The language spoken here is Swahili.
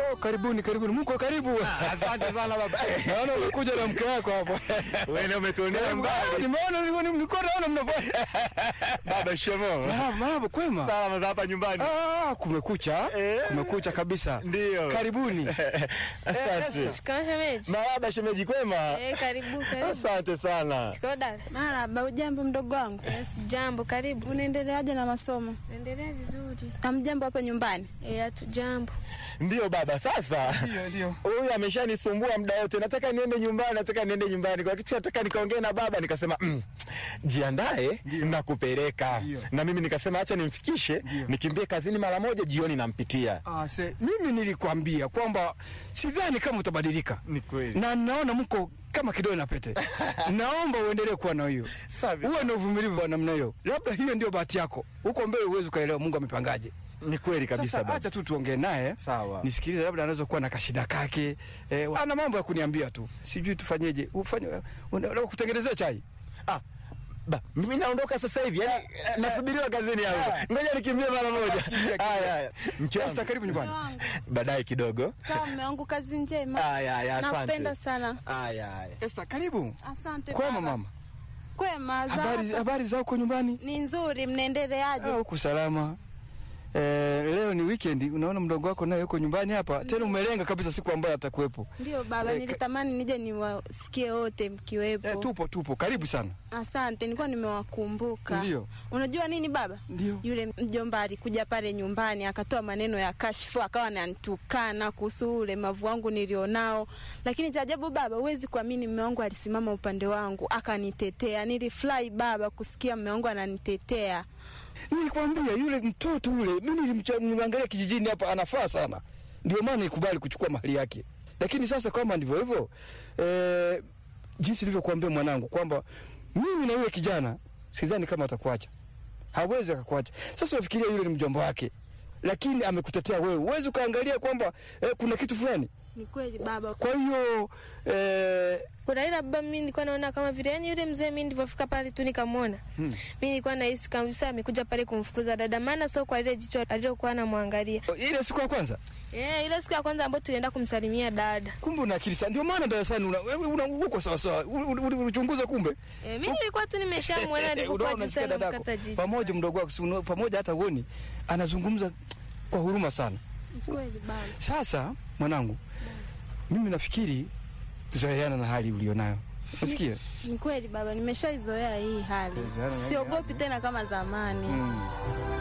Oh, karibuni karibuni, mko karibu. Asante sana baba. Naona umekuja na mke wako hapo. Wewe umetuonea Ah, mbali. Nimeona nilikuwa nilikuwa naona mnafanya. Baba shemo. Marahaba, marahaba, kwema. Salama za hapa nyumbani. Ah, kumekucha. Eh. Kumekucha kabisa. Ndio. Karibuni. Asante. Shikamoo shemeji. Marahaba shemeji kwema. Eh, karibu karibu. Asante sana. Shikamoo dada. Marahaba, ujambo mdogo wangu, Yes, jambo, karibu. unaendeleaje na masomo? Naendelea vizuri. Amjambo hapa nyumbani? Eh, hatu jambo. Ndio baba, sasa Ndio, ndio. huyu ameshanisumbua muda wote, nataka niende nyumbani, nataka niende nyumbani. Kwa kitu nataka nikaongee na baba, nikasema mm, jiandae na kupeleka Ndio. na mimi nikasema acha nimfikishe, nikimbie kazini mara moja, jioni nampitia. Ah, se, mimi nilikwambia kwamba sidhani kama utabadilika. Ni kweli. Na naona mko kama kidole na pete. Naomba uendelee kuwa na hiyo. Safi. Uwe na uvumilivu wa namna hiyo. Labda hiyo ndio bahati yako. Huko mbele uwezi ukaelewa Mungu amepangaje. Ni kweli kabisa Sasa baba. acha tu tuongee naye. Sawa. Nisikilize, labda anaweza kuwa na kashida kake. Eh, ana mambo ya kuniambia tu. Sijui tufanyeje. Ufanye unataka kutengenezea chai. Ah, ba, mimi naondoka sasa hivi. Yaani nasubiriwa kazini hapo. Ngoja nikimbie mara moja. Haya haya. Mke wangu. Esther, karibu nyumbani. Mume wangu. Baadaye kidogo. Sawa, mume wangu, kazi njema. Haya haya, asante. Nakupenda sana. Haya haya. Esther, karibu. Asante Kwema baba. mama. Kwema, za Habari hapa? habari za huko nyumbani? ni nzuri, mnaendeleaje? Ah, huku salama. Eh, leo ni weekend, unaona mdogo wako naye yuko nyumbani hapa. Tena umelenga kabisa siku ambayo atakuwepo. Ndio baba, Eh, nilitamani nije niwasikie wote mkiwepo. Eh, tupo tupo, karibu sana. Asante, nilikuwa nimewakumbuka. Ndio. Unajua nini baba? Ndio. Yule mjomba alikuja pale nyumbani akatoa maneno ya kashfu, akawa ananitukana kuhusu ulemavu wangu nilionao, lakini cha ajabu baba, huwezi kuamini, mume wangu alisimama upande wangu akanitetea. Nilifurahi baba kusikia mume wangu ananitetea. Nilikwambia yule mtoto yule, mimi nilimcha- nilimwangalia kijijini hapa anafaa sana. Ndio maana nikubali kuchukua mahali yake. Lakini sasa kama ndivyo hivyo, eh, jinsi nilivyokuambia mwanangu kwamba mimi na yule kijana sidhani kama atakuacha. Hawezi akakuacha. Sasa unafikiria yule ni mjomba wake. Lakini amekutetea wewe. Uwezi ukaangalia kwamba eh, kuna kitu fulani. Ni kweli baba, Kwa hiyo eh, Kuna ile baba, mimi nilikuwa naona kama vile yani yule mzee, mimi nilipofika pale tu nikamwona. Mimi nilikuwa nahisi kabisa amekuja pale kumfukuza dada, maana sio kwa ile jicho alilokuwa anamwangalia. ile siku ya kwanza Eh, ile siku ya kwanza ambayo tulienda kumsalimia dada. kumbe una akili sana. Ndio maana darasani una, wewe una uko sawa sawa. Ulichunguza kumbe. Eh, mimi nilikuwa tu nimeshamwona Unaona nilipokuwa unasikia jinsi dadako anamkata jicho. pamoja mdogo wako si unaona- pamoja hata uoni anazungumza kwa huruma sana. ni kweli baba. Sasa mwanangu, mimi nafikiri zoeana na hali ulionayo. Unasikia? Ni kweli baba, nimeshaizoea hii hali, Zoeana na hii siogopi tena kama zamani. Mm.